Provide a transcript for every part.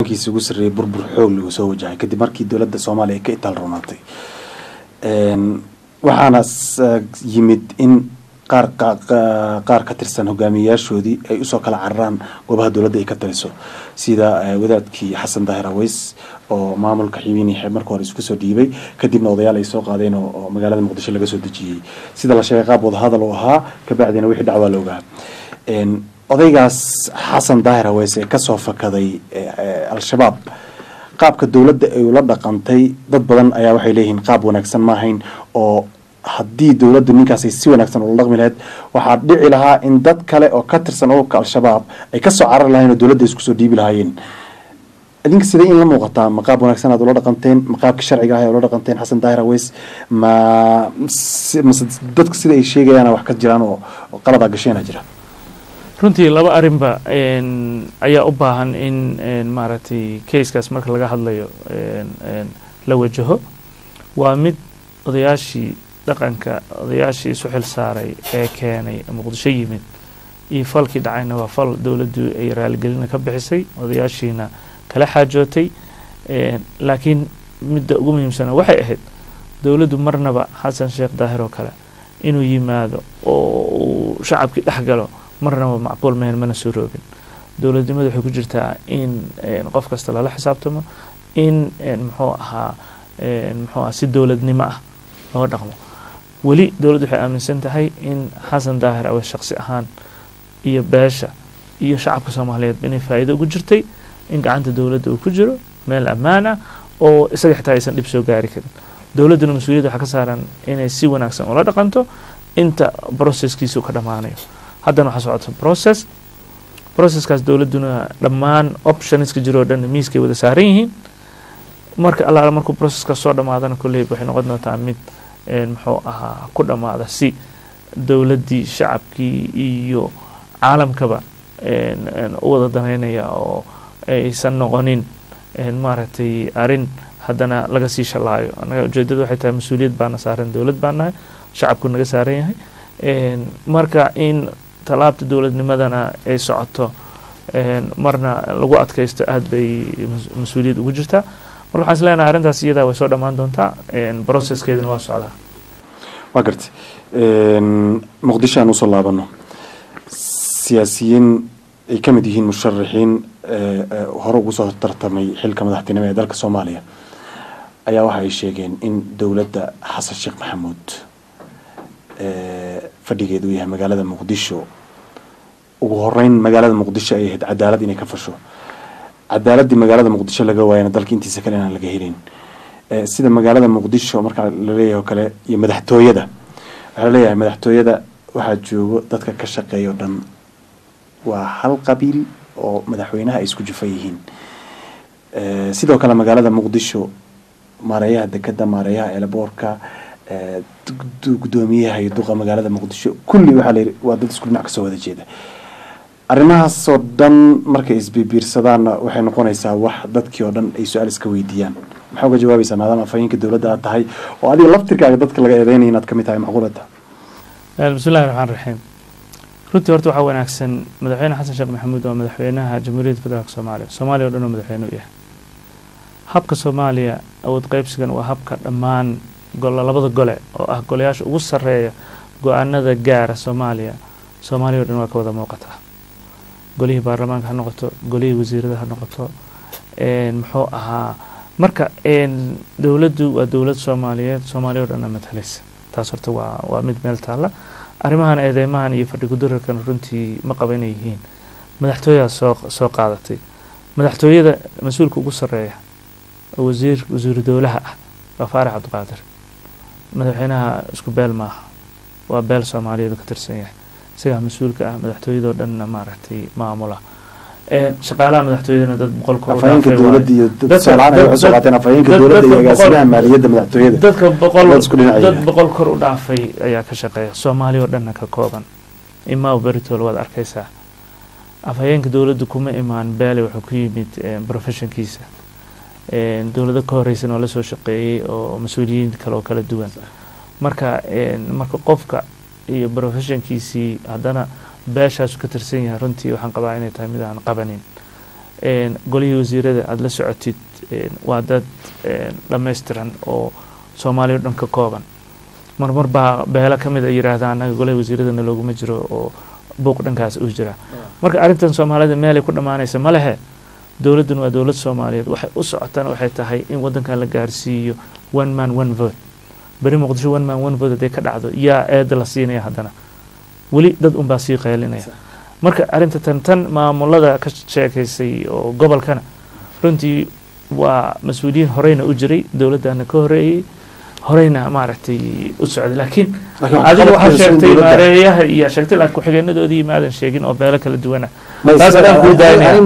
hogaankiisa ugu sarreeyay burbur xoog lagu soo wajahay kadib markii dowladda soomaaliya ay ka itaal runaatay waxaana yimid in qaar qaar ka tirsan hogaamiyayaashoodii ay usoo kala cararaan goobaha dowladda ay ka taliso sida wadaadkii xasan daahir aweys oo maamulka xibiini marka hore isku soo dhiibay kadibna odayaal ay soo qaadeen oo magaalada muqdisho laga soo dejiyey sida la sheegay qaab wadahadal uu ahaa kabacdina wixii dhacwaa la ogaa odaygaas xasan daahir aweys ee kasoo fakaday al-shabaab qaabka dowladda ay ula dhaqantay dad badan ayaa waxay leeyihiin qaab wanaagsan ma ahayn oo haddii dowladdu ninkaasay si wanaagsan ula dhaqmi lahayd waxaa dhici lahaa in dad kale oo ka tirsan ururka al-shabaab ay kasoo carari lahayen oo dowladda isku soo dhiibi lahaayeen idinka sidee in la muuqataa ma qaab wanaagsan aad ula dhaqanteen ma qaabka sharciga ah ula dhaqanteen xasan daahir aweys ma mase dadka sida ay sheegayaan wax ka jiraan oo qaladaa gasheena jira runtii laba arrinba ayaa u baahan in maaragtay kayskaas marka laga hadlayo la wajaho waa mid odayaashii dhaqanka odayaashii isu xil saaray ee keenay muqdisho yimid iyo falkii dhacayna waa fal dowladdu ay raaligelina ka bixisay odayaashiina kala xaajootay laakiin midda ugu muhiimsana waxay ahayd dowladdu marnaba xasan sheekh daahir oo kale inuu yimaado oo uu shacabkii dhex galo marnaba macquul mehen mana soo roogin dowladnimada waxay ku jirtaa in qof kasta lala xisaabtamo in muxuu ahaa muxuu aha si dowladnimo ah loo dhaqmo weli dowladdu waxay aaminsan tahay in xasan daahir awe shaqsi ahaan iyo beesha iyo shacabka soomaaliyeed inay faa'iido ugu jirtay in gacanta dowladda uu ku jiro meel ammaan ah oo isaga xitaa aysan dhib soo gaari karin dowladduna mas-uuliyadda waxaa ka saaran inay si wanaagsan ula dhaqanto inta processkiisu ka dhammaanayo haddana waxaa socota process processkaas dowladduna dhammaan optionska jiroo dhan miiskay wada saaran yihiin marka allaala markuu processkaas soo dhammaadana kolleyba waxay noqon doontaa mid muxuu ahaa ku dhammaada si dowladdii shacabkii iyo caalamkaba u wada danaynaya oo aysan noqonin maaragtay arrin haddana laga sii shalaayo annaga ujeedada waxay tahay mas-uuliyad baana saaran dowlad baa nahay shacabku naga saaran yahay marka in tallaabta dowladnimadana ay socoto marna lagu adkaysto aada bay mas-uuliyad ugu jirtaa marka waxaan is leenahay arrintaas iyadaa way soo dhammaan doontaa processkeedana waa socdaa waa gartay muqdisho aan usoo laabano siyaasiyiin ay ka mid yihiin musharaxiin hore ugu soo tartamay xilka madaxtinimo ee dalka soomaaliya ayaa waxa ay sheegeen in dowladda xasan sheekh maxamuud fadhigeedu yahay magaalada muqdisho ugu horeyn magaalada muqdisho ay ahayd cadaalad inay ka fasho cadaaladii magaalada muqdisho laga waayana dalka intiisa kale inaan laga helin sida magaalada muqdisho markaa laleeyahay oo kale iyo madaxtooyada waxaa laleeyahay madaxtooyada waxaa joogo dadka ka shaqeeya o dhan waa hal qabiil oo madaxweynaha ay isku jufa yihiin sidoo kale magaalada muqdisho maareeyaha dekeda maareeyaha eelaboorka gudoomiyaha iyo duqa magaalada muqdisho kulli waxaa la yidhi waa dad isku dhinac kasoo wada jeeda arrimahaasoo dhan markay isbibiirsadaanna waxay noqonaysaa wax dadkii oo dhan ay su-aal iska weydiiyaan maxaa uga jawaabaysaa maadaama afhayeenka dowladda aad tahay oo adiga laftirkaaga dadka laga eedeynaya inaad kamid tahay macquulada bismillahi raxmaan raxiim runtii horta waxaa wanaagsan madaxweyne xasan sheekh maxamuud waa madaxweynaha jamhuuriyadda federaalk soomaaliya soomaaliya o dhan oo madaxweyne u yahay habka soomaaliya awood qaybsigan waa habka dhammaan labada gole oo ah golayaasha ugu sareeya go-aanada gaara soomaaliya soomaaliya o dhan waa ka wada muuqataa golihii baarlamaanka ha noqoto golihii wasiirada ha noqoto muxuu ahaa marka dowladdu waa dowlad soomaaliyeed soomaaliya o dhanna matalaysa taas horta waa waa mid meel taalla arrimahan eedeymahan iyo fadhi kudararkan runtii ma qaba inay yihiin madaxtooyadaa soo soo qaadatay madaxtooyada mas-uulka ugu sareeya oo wasiir wasiiru dowlaha ah waa faarax cabdiqaadir madaxweynaha isku beel maaha waa beel soomaaliyeed ka tirsan yahay isagaa mas-uulka ah madaxtooyadoo dhanna maaragtay maamula shaqaalaha madaxtooyadana dad boqol kor afhayeenka dowladda iyo dad soolaan ay waxay soo qaateen afhayeenka dowladda iyo agaasimaha maaliyadda madaxtooyada dadka boqol dad isku dhinac dad yahay. boqol kor u dhaafay ayaa ka shaqeeya soomaaliya oo dhanna ka kooban imaa beritol waad arkaysaa afhayeenka dowladda kuma imaan beele wuxuu ku yimid professionkiisa dowlado ka horeysan oo lasoo shaqeeyey oo mas-uuliyiin kale oo kala duwan marka marka qofka iyo professionkiisii haddana beeshaasu ka tirsan yahay runtii waxaan qabaa inay tahay mid aan qabanin golihii wasiirada aada la socotid waa dad dhammaystiran oo soomaaliya o dhan ka kooban marmar baa beelo ka mid a yidhaahda annaga golihii wasiiradana looguma jiro oo buuq dhankaas uu jira marka arrintan soomaalida meelay ku dhammaanaysa ma lehe dowladdan waa dowlad soomaaliyeed waxay u socotana waxay tahay in waddankan la gaarsiiyo one man one vote beri muqdisho one man one vote hadday ka dhacdo yaa eeda la siinaya haddana weli dad unbaa sii qaylinaya marka arrinta tan tan maamulada ka sheekaysay oo gobolkana runtii waa mas-uuliyiin horeyna u jiray dowladdana ka horeeyey horeyna maaragtay u socday laakiin adiga waxaa sheegtay maareeyaha iyo sheegtay laakiin ku-xigeenadoodii maadan sheegin oo beelo kala duwana taas adaan kuu daanaya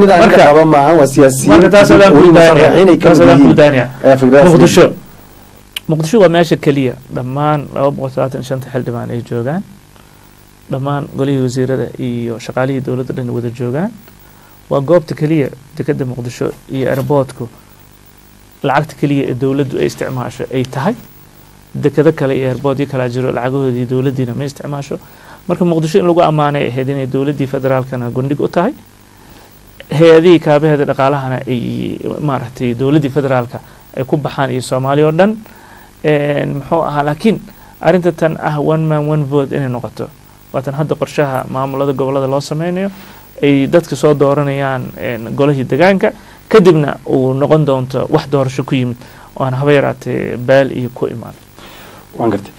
marka taas adaan kuu daanaya taas adaan kuu daanaya muqdisho muqdisho waa meesha keliya dhammaan laba boqol talaatan shanta xildhibaan ay joogaan dhammaan golihii wasiirada iyo shaqaalihii dowladda dhan wada joogaan waa goobta keliya dekeda muqdisho iyo airboortku lacagta keliya ee dowladdu ay isticmaasho ay tahay dekado kale iyo airboortyo kalaa jiro lacagahoodii dowladdiina ma isticmaasho marka muqdisho in lagu ammaanay ahayd inay dowladdii federaalkana gundhig u tahay hay-adihii kaabaheeda dhaqaalahana ay maaragtay dowladdii federaalka ay ku baxaan iyo soomaaliya oo dhan muxuu ahaa laakiin arrinta tan ah one man one vote inay noqoto waatan hadda qorshaha maamulada gobolada loo sameynayo ay dadka soo dooranayaan golihii degaanka kadibna uu noqon doonto wax doorasho ku yimid oo aan haba yaraatee baal iyo ku imaan waan gartay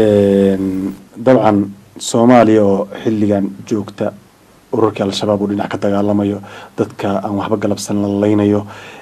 dabcan soomaaliya oo xilligan joogta ururkii al-shabaab uu dhinac ka dagaalamayo dadka aan waxba galabsan la laynayo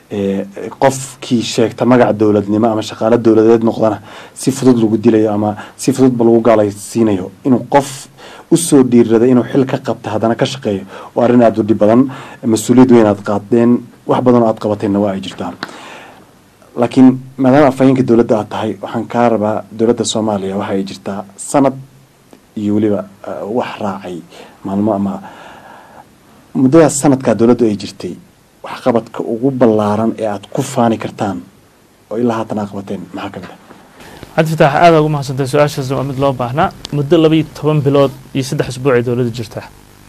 qofkii sheegta magaca dowladnimo ama shaqaalo dowladeed noqdana si fudud lagu dilayo ama si fududba lagu gaalaysiinayo inuu qof usoo dhiirada inuu xil ka qabta haddana ka shaqeeyo oo arrin aada u dhib badan mas-uuliyad weyn aad qaadeen wax badan oo aad qabateenna waa ay jirtaa laakiin maadaama afhayeenka dowladda aad tahay waxaan kaa rabaa dowladda soomaaliya waxa ay jirtaa sanad iyo weliba wax raacay maalmo ama muddadaas sanadkaa dowladdu ay jirtay waxqabadka ugu ballaaran ee aada ku faani kartaan oo ilaa haatan aa qabateen maxaa ka mid ah cabdi fataax aada ugu mahadsantahay su-aashaas waa mid loo baahnaa muddo laba iyo toban bilood iyo saddex isbuuc ay dowladda jirtaa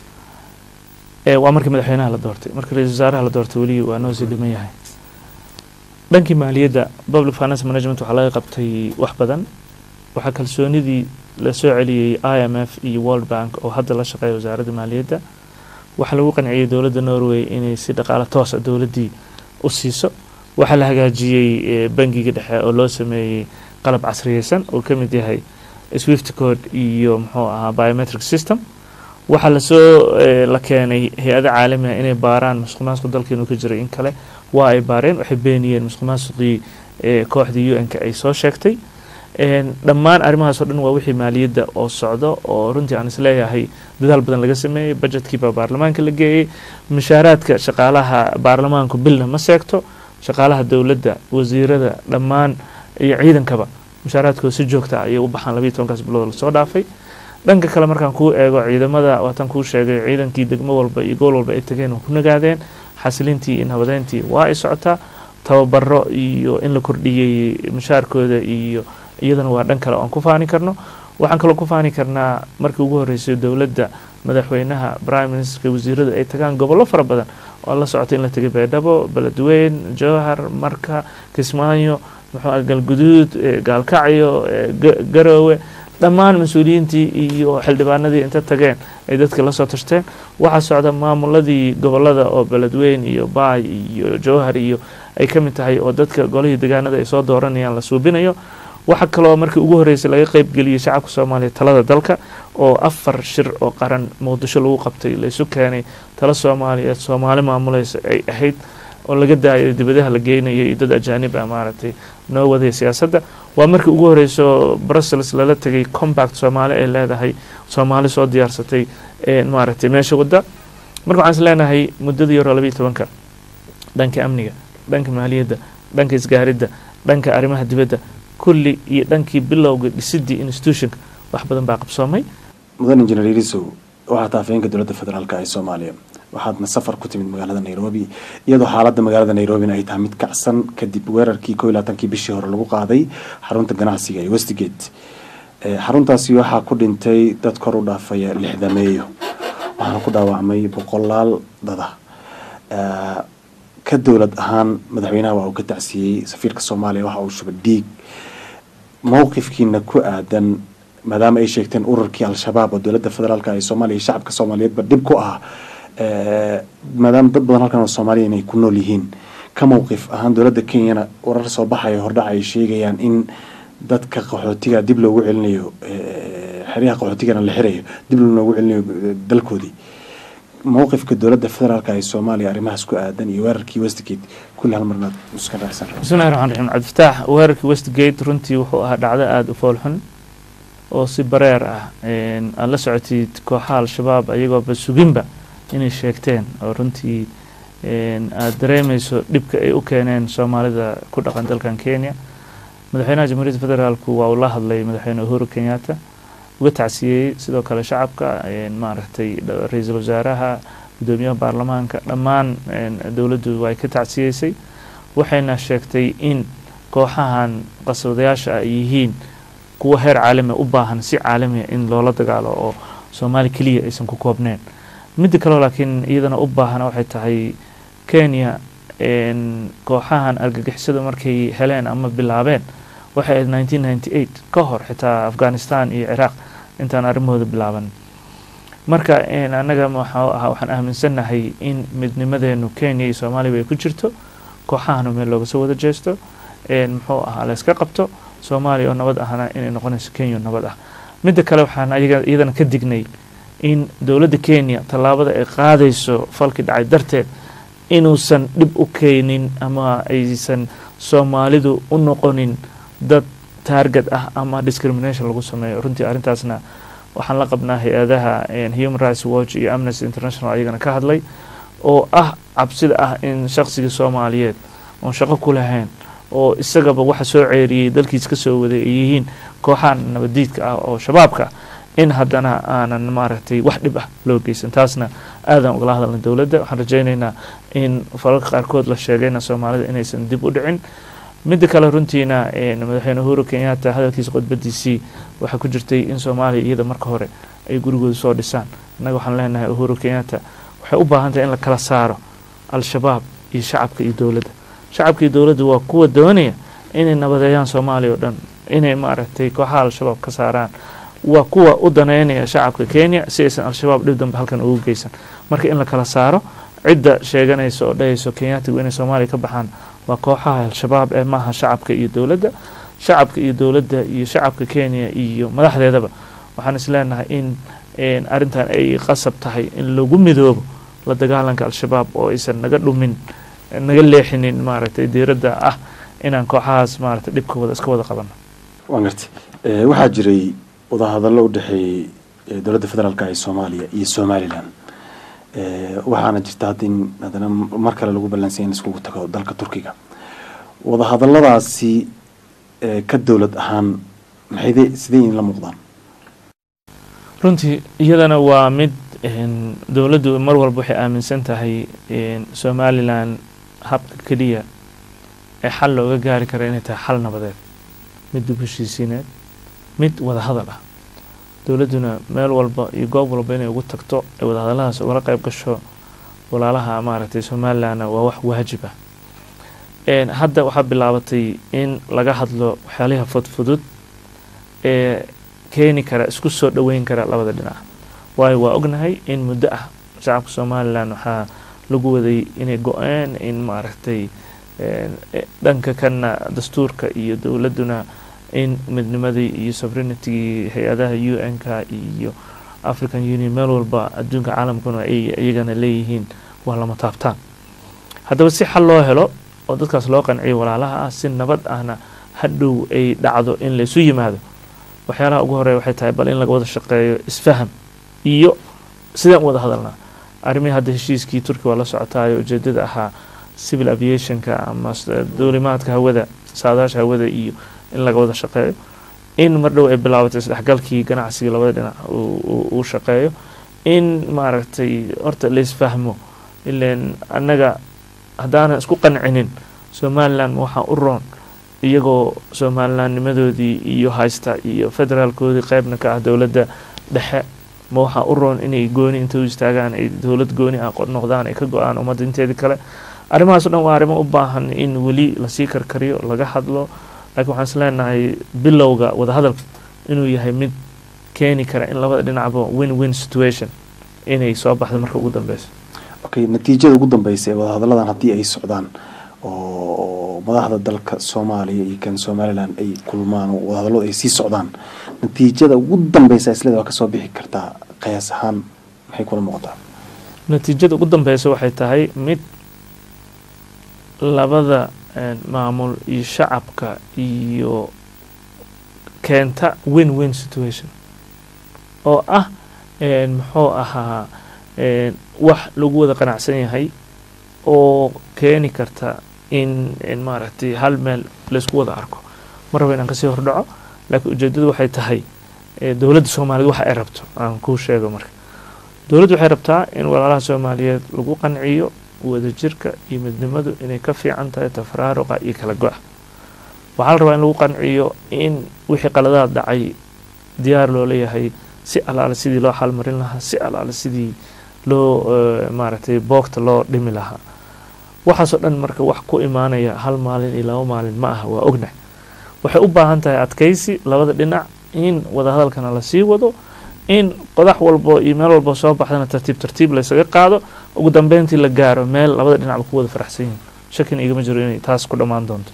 waa markii madaxweynaha la doortay markii ra-isul wasaaraha la doortay weli waa noo sii dhiman yahay dhankii maaliyadda public finance management waxaa laga qabtay wax badan waxaa kalsoonidii la soo celiyey i m f iyo world bank oo hadda la shaqeeya wasaaradda maaliyadda waxaa lagu qanciyey dowladda norway inay si dhaqaalo toosa dowladdii u siiso waxaa la hagaajiyey bangiga dhexe oo loo sameeyey qalab casriyeysan oo ka mid yahay swift code iyo muxuu ahaa biometric system waxaa lasoo la keenay hay-ada caalamiga inay baaraan masuq maasuq dalkeenu ka jiray in kale waa ay baareen waxay beeniyeen masuq maasuqii kooxdii u n-ka ay soo sheegtay dhammaan arrimahaas oo dhan waa wixii maaliyadda oo socdo oo runtii aan isleeyahay dadaal badan laga sameeyey budgetkiibaa baarlamaanka la geeyey mushaaraadka shaqaalaha baarlamaanku bilna ma seegto shaqaalaha dowladda wasiirada dhammaan iyo ciidankaba mushaaraadkooda si joogta ayay u baxaan labayo tobankaas bilood lasoo dhaafay dhanka kale markaan kuu eego ciidamada waatan kuu sheegay ciidankii degmo walba iyo gool walba ay tageen oo ku nagaadeen xasilintii iyo nabadeyntii waa ay socotaa tababaro iyo in la kordhiyey mushaarkooda iyo iyadana waa dhan kale oan ku faani karno waxaan kaloo ku faani karnaa markii ugu horreysay dowladda madaxweynaha prime ministerka wasiiradu ay tagaan gobollo fara badan oo la socotay in la tegay baydhabo beledweyn jowhar marka kismaayo muxuu galguduud gaalkacyo garoowe dhammaan mas-uuliyiintii iyo xildhibaanadii inta tageen ay dadka la soo tashteen waxaa socda maamuladii gobolada oo beledweyn iyo baay iyo jowhar iyo ay ka mid tahay oo dadka golihii degaanada ay soo dooranayaan la suubinayo waxaa kaloo markii ugu horreysay laga qeybgeliyey shacabka soomaaliya talada dalka oo afar shir oo qaran muqdisho lagu qabtay laysu keenay talo soomaaliyeed soomaali maamuleysa ay ahayd oo laga daayay dibadaha la geynayay dad ajaanib ah maaragtay noo wadaya siyaasadda waa markii ugu horreyso brussels lala tegay combact soomaali ay leedahay soomaali soo diyaarsatay maaragtay meesha wadda marka waxaan is leenahay muddadii hore labayo tobanka dhanka amniga dhanka maaliyadda dhanka isgaaridda dhanka arrimaha dibadda kulli iyo dhankii bilowga dhisidii institutionka wax badan baa qabsoomay mudan injineer irisow waxaa taa afhayeenka dowladda federaalka ee soomaaliya waxaadna safar ku timid magaalada nairobi iyadoo xaaladda magaalada nairobina ay tahay mid kacsan kadib weerarkii ko iyo labaatankii bishii hore lagu qaaday xarunta ganacsiga ee westgate xaruntaasi waxaa ku dhintay dad kor u dhaafaya lixdameeyo waxaana ku dhaawacmay boqolaal dada ka dowlad ahaan madaxweynaha waa uu ka tacsiyey safiirka soomaaliya waxa uu shubay dhiig mowqifkiina ku aadan maadaama ay sheegteen ururkii al-shabaab oo dowladda federaalka ee soomaaliya iyo shacabka soomaaliyeedba dhib ku ah maadaama dad badan halkan oo soomaaliya inay ku nool yihiin ka mowqif ahaan dowladda kenyana warar soo baxaya hordhac ay sheegayaan in dadka qaxootiga dib loogu celinayo xeryaha qaxootigana la xirayo dib loogu celinayo dalkoodii mowqifka dowladda federaalka ee soomaaliya arrimahaas ku aadan iyo weerarkii westgate kulli hal marnaad iskan raacsan bismillahi raxmaan raxiim cabdifataax weerarkii westgate runtii wuxuu ahaa dhacdo aada u foolxun oo si bareer ah aada la socotid kooxaha al-shabaab ayagooba suginba inay sheegteen oo runtii aada dareemeyso dhibka ay u keeneen soomaalida ku dhaqan dalkan kenya madaxweynaha jamhuuriyadda federaalku waa uu la hadlay madaxweyne uhuru kenyatta uga tacsiyeyey sidoo kale shacabka maaragtay ra-iisul wasaaraha guddoomiyaha baarlamaanka dhammaan dowladdu way ka tacsiyeysay waxayna sheegtay in kooxahan qaswadayaasha ay yihiin kuwa heer caalami u baahan si caalamiya in loola dagaalo oo soomaali keliya aysan ku koobneen midda kaleo laakiin iyadana u baahan waxay tahay kenya kooxahan argagixisada markay heleen ama bilaabeen waxay ahayd nineteen ninety eight ka hor xitaa afghanistan iyo ciraaq intaan arrimahooda bilaaban marka annaga waxaa ahaa waxaan aaminsannahay in midnimadeenu kenya iyo soomaaliya ay ku jirto kooxahana meel looga soo wada jeesto muxuu ahaa layska qabto soomaaliya oo nabad ahna inay noqonayso kenya oo nabad ah midda kale waxaan iyadana ka dignay in dowladda kenya tallaabada ay qaadayso falkii dhacay darteed inuusan dhib u keenin ama aysan soomaalidu u noqonin dad taarget ah ama discrimination lagu sameeyo runtii arrintaasna waxaan la qabnaa hay-adaha human rights watch iyo amnesty international ayagana ka hadlay oo ah cabsida ah in shaqsigii soomaaliyeed oon shaqo ku lahayn oo isagaba waxa soo ceeriyey dalkiis ka soo waday ay yihiin kooxahan nabadiidka ah oo shabaabka in haddana aanan maaragtay wax dhib ah loo geysan taasna aadan ugala hadalna dowladda waxaan rajaynaynaa in falalka qaarkood la sheegayna soomaalida inaysan dib u dhicin midda kale runtiina madaxweyne uhuru kenyatta hadalkiisa khudbadiisii waxaa ku jirtay in soomaaliya iyada marka hore ay gurigooda soo dhisaan innaga waxaan leenahay uhuru kenyatta waxay u baahan tahay in la kala saaro al-shabaab iyo shacabka iyo dowladda shacabka iyo dowladda waa kuwa doonaya inay nabadeeyaan soomaaliya oo dhan inay maaragtay kooxaha al-shabaab ka saaraan waa kuwa u daneynaya shacabka kenya si aysan al-shabaab dhib dambe halkan ugu geysan marka in la kala saaro cidda sheeganaysa oo dhahayso kenyaatigu inay soomaaliya ka baxaan waa kooxaha al-shabaab ee maaha shacabka iyo dowladda shacabka iyo dowladda iyo shacabka kenya iyo madaxdeedaba waxaan is leenahay in arrintan ay qasab tahay in lagu midoobo la dagaalanka al-shabaab oo aysan naga dhumin naga leexinin maaragtay diiradda ah inaan kooxahaas maaragtay dhibkooda iska wada qabano waan gartay waxaa jiray wadahadallo u dhexeeyey dowladda federaalk ee soomaaliya iyo somalilan waxaana jirta hadda in haddana mar kale lagu ballansaya in iskugu tago dalka turkiga wadahadalladaasi ka dowlad ahaan maxayde sidee in la muuqdaan runtii iyadana waa mid dowladdu mar walba waxay aaminsan tahay somalilan habka keliya ee xal looga gaari kara inay tahay xal nabadeed mid dib heshiisiineed mid wadahadal ah dowladduna meel walba iyo goob walba inay ugu tagto ay wadahadalladaas ugala qayb gasho walaalaha maaragtay somalilanna waa wax waajib ah hadda waxaa bilaabatay in laga hadlo waxyaaliha fudfudud ee keeni kara isku soo dhoweyn kara labada dhinac waayo waa ognahay in muddo ah shacabka somalilan waxaa lagu waday inay go-een in maaragtay dhanka kana dastuurka iyo dowladduna in midnimadii iyo sovereignitygii hay-adaha u n k iyo african union meel walba adduunka caalamkuna ay iyagana leeyihiin waa lama taabtaan haddaba si xal loo helo oo dadkaas loo qanciyo walaalaha ah si nabad ahna hadhow ay dhacdo in laysu yimaado waxyaalaha ugu horeya waxay tahay bal in laga wada shaqeeyo isfaham iyo sidaan u wada hadalnaa arrimihii hadda heshiiskii turkiya waa la socotaayo ujeedada ahaa civil aviationka ama duulimaadka hawada saadaasha hawada iyo in laga wada shaqeeyo in mar dhow ay bilaabatay isdhexgalkii ganacsiga labada dhinac uu shaqeeyo in maaragtay horta laisfahmo ilan annaga haddaanan isku qancinin somalilan waxaa u roon iyagoo somalilannimadoodii iyo haysta iyo federaalkoodii qeybna ka ah dowladda dhexe ma waxaa u roon inay gooni inta u istaagaan ay dowlad gooni ah noqdaan ay ka go-aan ummadda inteedii kale arrimahaas o dhan waa arrimo u baahan in weli lasii karkariyo laga hadlo laakiin waxaan is leenahay bilowga wadahadalka inuu yahay mid keeni kara in labada dhinacba win win situation inay soo baxdo marka ugu dambeysa okay natiijada ugu dambeysa ee wadahadalladan haddii ay socdaan oo madaxda dalka soomaaliya iyo kan somalilan ay kulmaan oo wadahadalladu ay sii socdaan natiijada ugu dambeysa isleeda waa kasoo bixi kartaa qiyaas ahaan maxay kula muuqataa natiijada ugu dambeysa waxay tahay mid labada maamul iyo shacabka iyo keenta win win situation oo ah muxuu ahaa wax lagu wada qanacsan yahay oo keeni karta in maaragtay hal meel laysku wada arko ma rabo inaan kasii hordhaco laakiin ujeedadu waxay tahay dowladda soomaaliyeed waxa ay rabto aan kuu sheego marka dowladdu waxay rabtaa in walaalaha soomaaliyeed lagu qanciyo wadajirka iyo midnimadu inay ka fiican tahay tafaraaruqa iyo kala go-a waxaa la rabaa in lagu qanciyo in wixii qaladaad dhacay diyaar loo leeyahay si alaale sidii loo xalmarin lahaa si alaale sidii loo maaragtay boogta loo dhimi lahaa waxaasoo dhan marka wax ku imaanaya hal maalin iyo laba maalin ma aha waa ognahay waxay u baahan tahay adkaysi labada dhinac in wadahadalkana lasii wado in qodax walbo iyo meel walbo soo baxdana tartiib tartiib laysaga qaado ugu dambeyntii la gaaro meel labada dhinacba ku wada faraxsan yihin shakina igama jiro inay taas ku dhammaan doonto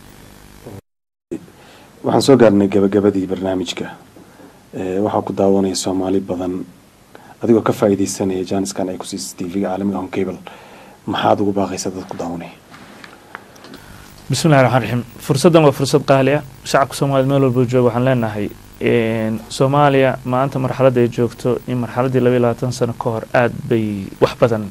waxaan soo gaarnay gabagabadii barnaamijka waxaa ku daawanaya soomaali badan adigoo ka faa'iideysanaya jaaniskan ay kusiisa tvga caalamiga on cable maxaad ugu baaqaysa dad ku daawanaya bismillahi raxmaan raxiim fursaddan waa fursad qaali ah shacabka soomaaliyed meel walbo jooga waxaan leenahay soomaaliya maanta marxaladda ay joogto in marxaladdii labaiy labaatan sano ka hor aada bay wax badan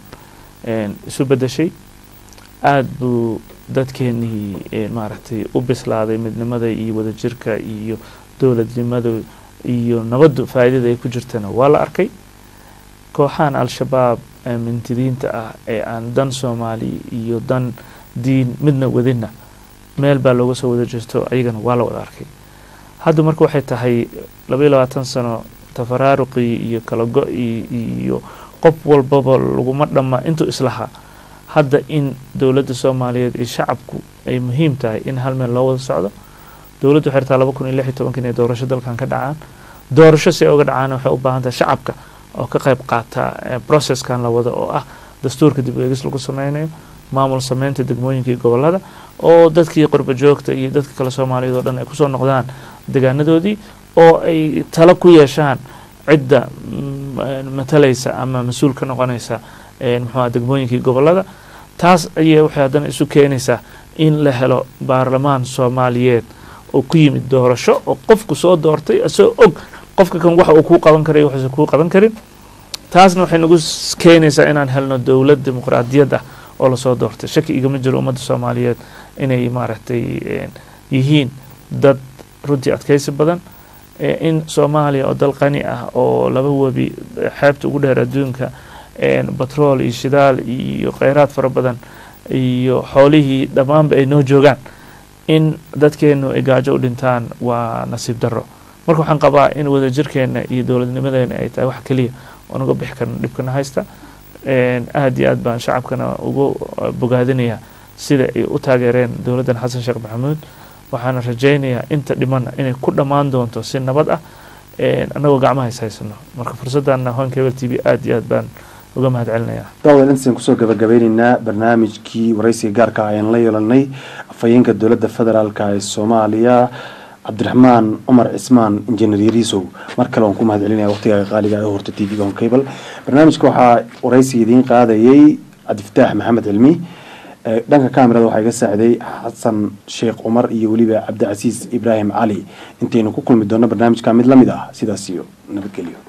isu bedeshay aada buu dadkeenii maaragtay u bislaaday midnimada iyo wadajirka iyo dowladnimada iyo nabaddu faa'iidada ay ku jirtana waa la arkay kooxahan al-shabaab mintidiinta ah ee aan dan soomaali iyo dan diin midna wadinna meel baa looga soo wada jeesto ayagana waa la wada arkay hadda marka waxay tahay labaiy labaatan sano tafaraaruqii iyo kala go-ii iyo qof walbaba laguma dhamma intuu islahaa hadda in dowladda soomaaliyeed iyo shacabku ay muhiim tahay in hal meel loo wada socdo dowladdu waxay rabtaa laba kun iyo lix iyo tobanka inay doorasho dalkan ka dhacaan doorasho si ay uga dhacaan waxay u baahan tahay shacabka oo ka qayb qaata processkan la wado oo ah dastuurka dib eegis lagu sameynayo maamul sameynta degmooyinka iyo gobolada oo dadkii qurba joogta iyo dadka kale soomaaliyeed oo dhan ay kusoo noqdaan degaanadoodii oo ay talo ku yeeshaan cidda matalaysa ama mas-uul ka noqonaysa muxuuha degmooyinkii gobolada taas ayay waxay haddana isu keenaysaa in la helo baarlamaan soomaaliyeed oo ku yimid doorasho oo qofku soo doortay isagoo og qofka kan waxa uu kuu qaban karay waxuusan kuu qaban karin taasna waxay nagu keenaysaa inaan helno dowlad dimuqraadiyad ah oo lasoo doortay shaki igama jiro ummadda soomaaliyeed inay maaragtay yihiin dad runtii adkaysi badan in soomaaliya oo dal qani ah oo laba webi xeebta ugu dheer adduunka batrool iyo shidaal iyo kheyraad fara badan iyo xoolihii dhammaanba ay noo joogaan in dadkeenu ay gaajo u dhintaan waa nasiib darro marka waxaan qabaa in wadajirkeena iyo dowladnimadeena ay tahay wax keliya oon uga bixi karno dhibkana haysta aada iyo aad baan shacabkana ugu bogaadinayaa sida ay u taageereen dowladdan xasan sheekh maxamuud waxaana rajaynayaa inta dhimana inay ku dhammaan doonto si nabad ah annagoo gacmaha is haysano marka fursadana hon cable t v aada iyo aad baan uga mahad celinayaa daawad intasan kusoo gabagabeyneynaa barnaamijkii waraysiga gaarka ayaan la yeelanay afhayeenka dowladda federaalka ee soomaaliya cabdiraxmaan cumar cismaan injineer yariisow mar kale waan ku mahad celinaya waqtigaaga qaaliga ee horta t v on cable barnaamijka waxaa waraysiga idiin qaadayay cabdifataax maxamed cilmi dhanka kamerada waxaa iga saaciday xasan sheekh cumar iyo weliba cabdicasiis ibraahim cali intaynu ku kulmi doonno barnaamijka mid la mid ah sidaas iyo nabadgelyo